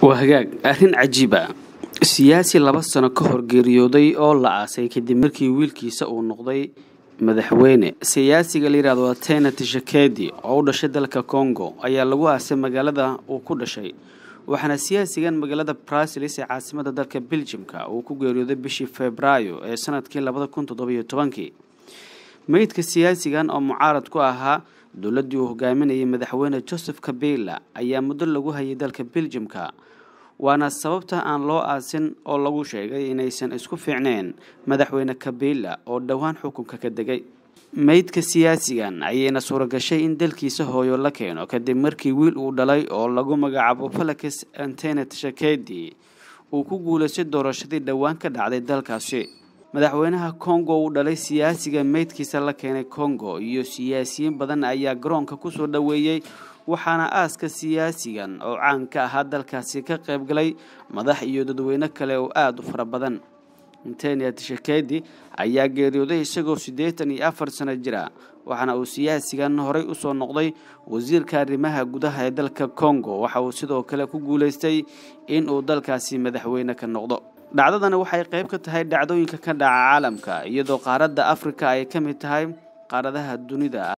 waa hagaag arrin cajiiba siyaasi laba sano ka hor geeriyooday oo la aasay kadib markii wiilkiisa uu noqday madaxweyne siyaasiga la yidhahdo atena tishakedi oo u dhashay dalka congo ayaa lagu aasay magaalada uu ku dhashay waxaana siyaasigan magaalada brasilis ee caasimada dalka beljimka uu ku geeriyooday bishii febraayo ee sanadkii labada kun toddobiyo tobankii meydka siyaasigan oo mucaarad ku ahaa dowladdii uu hogaaminayay madaxweyne joseph kabila ayaa muddo lagu hayay dalka beljimka waana sababta aan loo aasin oo lagu sheegay inaysan isku fiicneen madaxweyne kabila oo dhowaan xukunka ka degay meydka siyaasigan ayayna suuragashay in dalkiisa hooyo la keeno kadib markii wiil uu dhalay oo lagu magacaabo falakis antenet shakedi uu ku guulaystay doorashadii dhowaan ka dhacday dalkaasi madaxweynaha congo uu dhalay siyaasiga meydkiisa la keenay congo iyo siyaasiyiin badan ayaa garoonka kusoo dhoweeyey waxaana aaska siyaasigan oo caan ka ahaa dalkaasi ka qaybgalay madax iyo dadweyne kale oo aada u fara badan antenia tishakedi ayaa geeriyooday isagoo siddeetan iyo afar sano jira waxaana uu siyaasigan horey usoo noqday wasiirka arrimaha gudaha ee dalka congo waxa uu sidoo kale ku guulaystay in uu dalkaasi madaxweyne ka noqdo dhacdadani waxay qayb ka tahay dhacdooyinka ka dhaca caalamka iyadoo qaaradda afrika ay ka mid tahay qaaradaha dunida